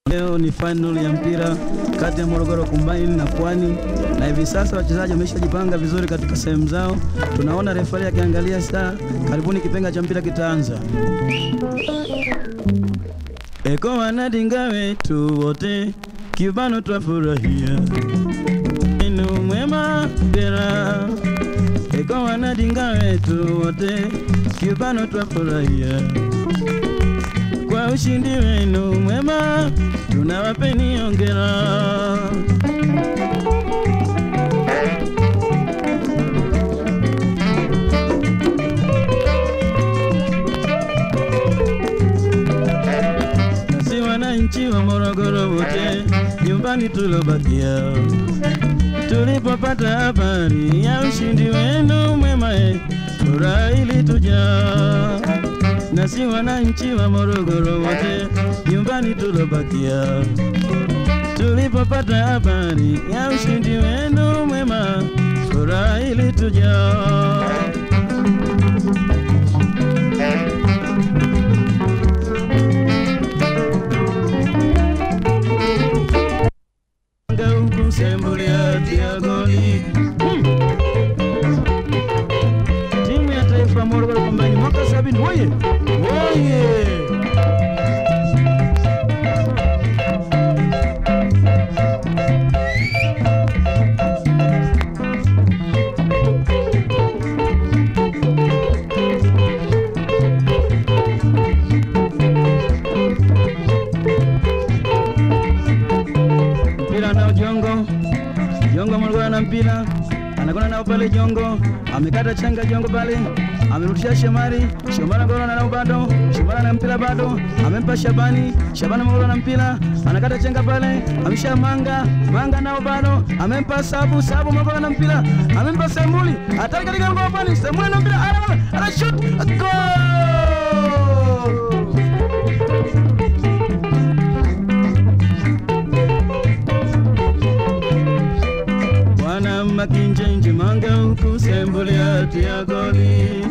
Leo ni final ya mpira kati ya Morogoro Combine na Pwani, na hivi sasa wachezaji wameshajipanga vizuri katika sehemu zao. Tunaona refari akiangalia saa, karibuni kipenga cha mpira kitaanza. Eko wanadinga wetu wote, kibano twafurahia inu mwema bera. Eko wanadinga wetu wote, kibano twafurahia kwa ushindi wenu mwema, tunawapeni hongera. Nasi wananchi wa Morogoro wote, nyumbani tulobakia, tulipopata habari ya ushindi wenu mwema, eh, furaha ilitujaa nasi wananchi wa Morogoro wote nyumbani tulobakia, tulipopata habari ya ushindi wenu mwema, furaha ilitujaa. huku sembulia tia goli timu ya taifa Morogoro Combine mwaka sabini woye woye mpira nao Jongo Jongo Morogoro na mpira anakwenda nao pale Jongo amekata chenga Jongo pale amerudisha Shomari Shomari Morogoro na nao bado Shomari na mpira bado amempa Shabani Shabani Morogoro na mpira anakata chenga pale amesha Manga Manga nao bado amempa Sabu Sabu Morogoro na mpira amempa Sembuli hatari katika ngoma pale Sembuli na mpira ana ana shoot goal Bwana Makinjenje Manga huku sembulia tia goli.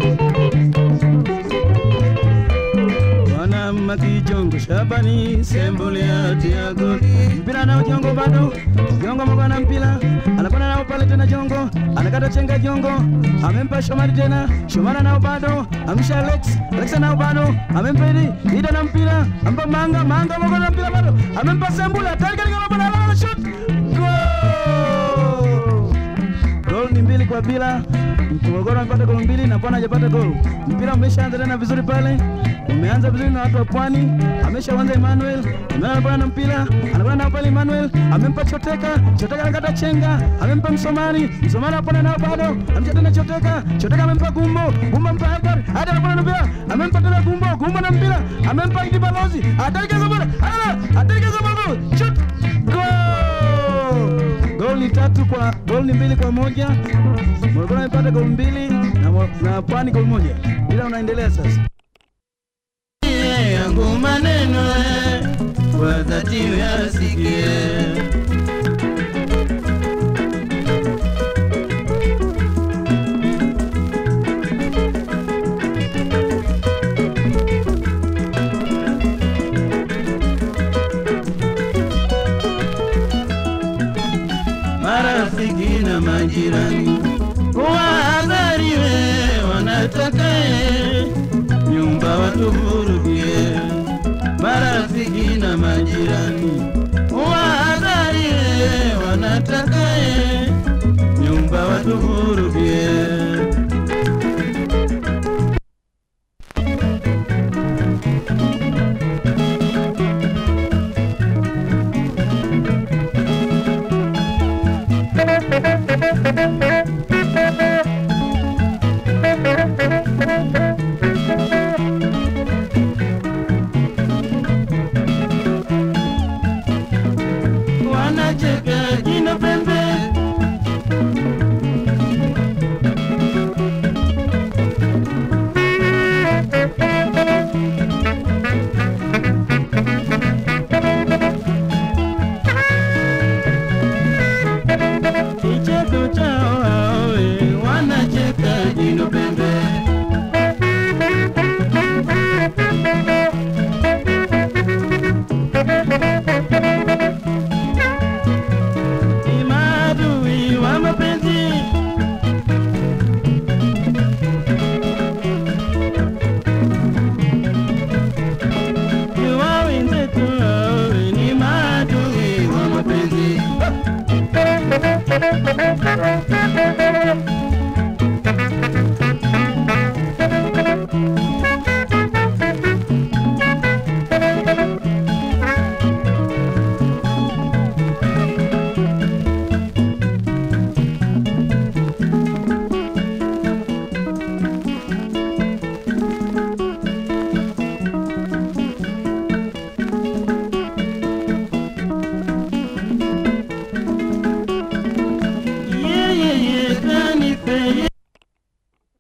Bwana Makijongo Shabani sembulia tia goli. Mpira nao Jongo bado. Jongo mko na mpira. Anakwenda nao pale tena Jongo. Anakata chenga Jongo. Amempa Shomari tena. Shomari nao bado. Amsha Alex. Alex nao bado. Amempa Idi. Ida na mpira. Ampa Manga. Manga mko na mpira bado. Amempa Sembula. Tayari katika mabana ala shoot. Goal! Gol ni mbili kwa bila. Morogoro amepata gol mbili na Pwani hajapata gol. Mpira umeshaanza tena vizuri pale, umeanza vizuri na watu wa Pwani. Ameshaanza Emmanuel, Emmanuel anapanda na mpira, anakwenda nao pale Emmanuel, amempa Choteka, Choteka anakata chenga, amempa Msomali, Msomali anapanda nao bado, amesha tena Choteka, Choteka amempa Gumbo, Gumbo amempa Haidar, Haidar anapanda na mpira, amempa tena Gumbo, Gumbo na mpira, amempa Idi Balozi, atarika zabara, ala, atarika zabara, shot, goal! Gol ni tatu kwa gol ni mbili kwa moja. Morogoro amepata gol mbili na, Mo- na Pwani gol moja. Ila unaendelea sasa. yangu maneno eh, kwa dhati yasikie marafiki na majirani wahadhariwe wanatakae nyumba watuvurugie marafiki na majirani wahadhariwe wanatakae nyumba watuvurugie wanacheka jino pembe Thank you.